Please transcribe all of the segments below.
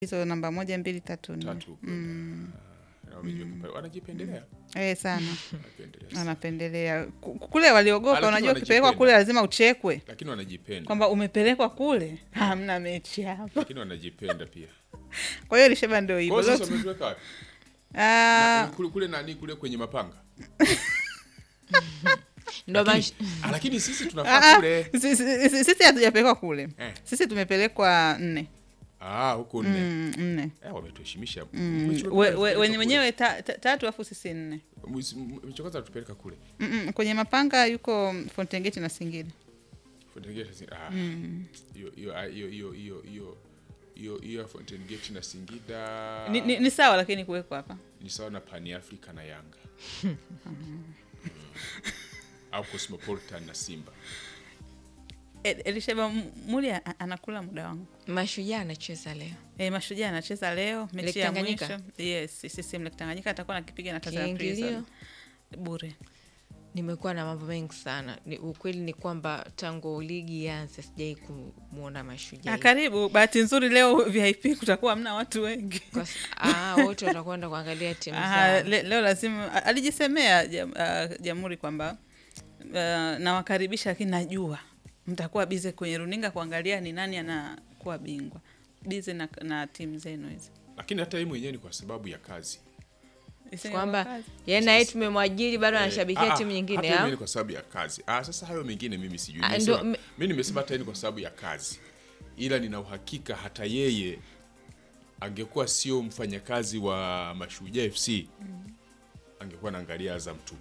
hizo namba moja mbili tatu nne tatu kwenda na wamejua kipa- wanajipendelea eh, sana wanapendelea sana. anapendelea Ku- kule waliogopa. Lakini Unajua, ukipelekwa wanajipenda. kule lazima uchekwe lakini wanajipenda kwamba umepelekwa kule, hamna mechi hapa. lakini wanajipenda pia Kwa hiyo Lisheba ndio Kwa hivyo hiyo sasa Zote- wametuweka wapi? Ah, Na- kule, kule nani kule kwenye mapanga ndo lakini, mash- ah, lakini sisi ah, tunafaa ah, kule si- si- si- sisi hatujapelekwa kule, Eh. sisi tumepelekwa nne ah, huko nne Mm, nne eh, wametuheshimisha Mm, Mechi we- wamepeleka we- kule. wenye- wenyewe ta- ta- tatu afu sisi nne Mwezi- m- mechi ya kwanza tupeleka kule Mm-mm, kwenye mapanga yuko Fountain Gate na Singida. Fountain si- ah, hiyo hiyo ah, hiyo hiyo hiyo hiyo hiyo hiyo ya Fountain Gate na Singida Ni, ni, ni sawa lakini kuwekwa hapa ni sawa na Pan Africa na Yanga Mm. au Cosmopolitan na Simba E- Elisheba M- Muli a- anakula muda wangu. mashujaa anacheza leo E, Mashujaa anacheza leo mechi Lake ya Tanganyika? mwisho. Yes, CCM Lake Tanganyika atakuwa nakipiga na Tanzania kiingilio Prison bure. nimekuwa na mambo mengi sana ni, ukweli ni kwamba tangu ligi ianze sijai kumwona mashujaa Ah, karibu. Bahati nzuri leo VIP kutakuwa hamna watu wengi. Kwa s- ah, wote watakwenda kuangalia timu Aha, zao le, leo lazima a- alijisemea jam- ah, Jamhuri kwamba uh, nawakaribisha, lakini najua mtakuwa bize kwenye runinga kuangalia ni nani anakuwa bingwa, bize na, na timu zenu hizi lakini hata yeye mwenyewe ni kwa sababu ya kazi Iseme kwamba kwa kazi. yeye naye tumemwajiri bado Eh, anashabikia ah, timu ah, nyingine hata yeye au? ni kwa sababu ya kazi ah, sasa hayo mengine mimi sijui Ah, Nimesema- ndo- me- mi nimesema hata yeye ni kwa sababu ya kazi ila nina uhakika hata yeye angekuwa sio mfanyakazi wa mashujaa fc angekuwa anaangalia azam tu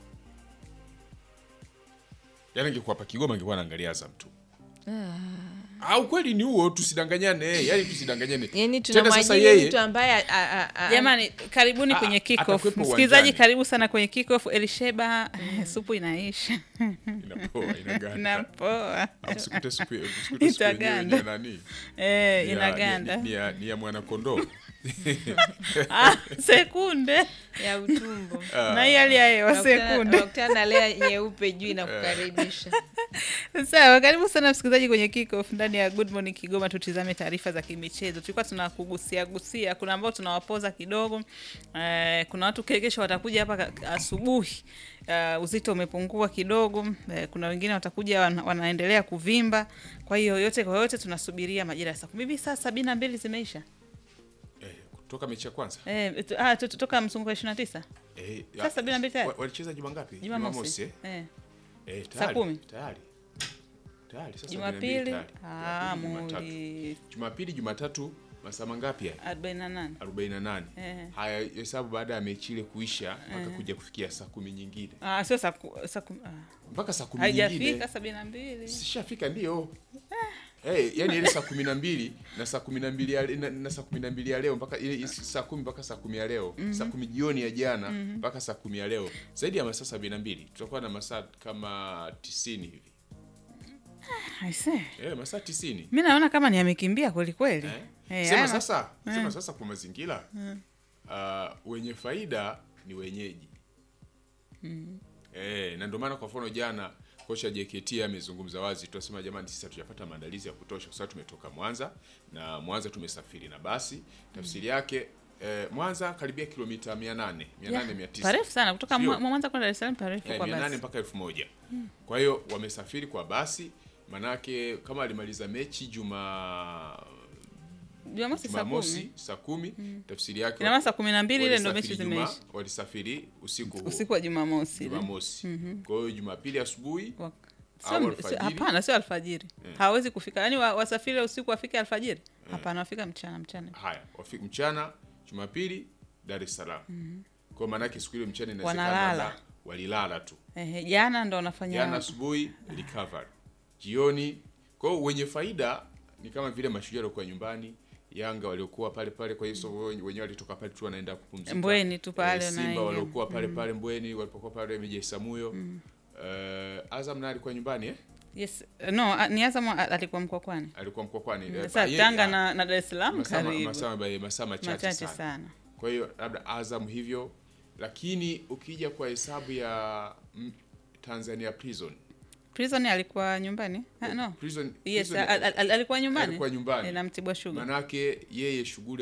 yaani angekuwa hapa kigoma angekuwa anaangalia azam tu ah, ukweli ni huo tusidanganyane yani tusidanganyane yani Tena sasa tunamwajiri yeye mtu ambaye a- a- a- Jamani, karibuni Ah, kwenye ah, kickoff. atakuwepo Msikilizaji, uwanjani. karibu sana kwenye kickoff. Elisheba, eh, supu inaisha inapoa inaganda inapoa, Au usikute siku usikute siku yenyewe ni Itaganda. ya nani eh, Ni ya- inaganda ni- ni ya- ni ya mwanakondoo ah, sekunde ya utumbo na hii hali ya hewa sekunde. wakutana na lea nyeupe juu inakukaribisha Sawa, karibu sana msikilizaji kwenye kickoff ndani ya Good Morning Kigoma. Tutizame taarifa za kimichezo. Tulikuwa tunakugusia gusia, kuna ambao tunawapoza kidogo eh, kuna watu kesho watakuja hapa ka- asubuhi uh, uzito umepungua kidogo eh, kuna wengine watakuja wana, wanaendelea kuvimba. Kwa hiyo yote kwa yote tunasubiria majira ya saa kumi hivi. Saa sabini na mbili zimeisha eh, kutoka mechi ya kwanza eh, tu- ah, tu- tu- toka mzunguko wa ishirini na tisa eh, Sasa sabini na mbili tayari? wa- walicheza juma ngapi Jumamosi eh? eh. Eh, Saa tayari, kumi? tayari tayari sasa sabini na mbili Jumapili tayari. ah, Jumapili, Jumatatu. muli Jumapili Jumatatu masaa mangapi haya arobaini na nane 48 Eh. haya hesabu baada ya mechi ile kuisha mpaka kuja kufikia saa kumi nyingine ah, sio saa ku- saa kumi ah. mpaka saa kumi nyingine haijafika sabini na mbili sishafika ndio Hey, yani ile saa kumi na mbili na saa kumi na mbili ya, na, na saa kumi na mbili ya leo mpaka ile isi- saa kumi mpaka saa kumi ya leo saa kumi jioni ya jana mpaka saa kumi ya leo zaidi ya masaa sabini na mbili tutakuwa na masaa kama tisini hivi Aise. eh, masaa tisini mi naona kama ni amekimbia kweli kweli eh? Eh, sema haya ma- sasa sema sasa kwa mazingira uh, wenye faida ni wenyeji eh, na ndio maana kwa mfano jana kocha JKT amezungumza wazi, tunasema jamani, sisi hatujapata maandalizi ya kutosha kwa sababu tumetoka Mwanza na Mwanza tumesafiri na basi. Tafsiri yake eh, Mwanza karibia kilomita 800 800 900 parefu sana kutoka Sio? Mwa- Mwanza kwenda Dar es Salaam parefu Eh, kwa mia nane basi mpaka elfu moja kwa hiyo wamesafiri kwa basi manake kama alimaliza mechi juma Jumamosi saa jumamosi kumi saa kumi tafsiri yake ina maana saa kumi na mbili ile ndo mechi walisafiri Juma- zimeisha walisafiri usiku huo, usiku wa Jumamosi ile. jumamosi kwa hiyo jumapili asubuhi Wa- Au sio- alfajiri? sio- hapana sio alfajiri hawezi kufika yaani wa- wasafiri usiku wafike alfajiri hapana wafika mchana mchana haya wafika mchana jumapili dar es salaam kwa maanake siku ile mchana inawezekana Wanalala. labda walilala tu Ehe, jana ndo wanafanya jana asubuhi recovery jioni kwa hiyo wenye faida ni kama vile mashujaa waliokuwa nyumbani yanga waliokuwa pale pale kwa hiyo so wenye- wenyewe walitoka pale tu wanaenda kupumzika Mbweni tu pale Eh, na simba yeye. waliokuwa pale pale mbweni walipokuwa pale meja samuyo Eh, azam naye alikuwa nyumbani eh? yes no a- ni Azam a- alikuwa mkokwani alikuwa mkokwani Eh, sasa yeye- Tanga ah, na, na Dar es Salaam masaa ma- karibu masaa ma- masaa machache machache sana sana kwa hiyo labda azam hivyo lakini ukija kwa hesabu ya mm, tanzania prison Prison alikuwa nyumbani ah, no Prison, yes Prison- al, al, al, alikuwa nyumbani alikuwa nyumbani. Eh, na Mtibwa Sugar manake yeye shughuli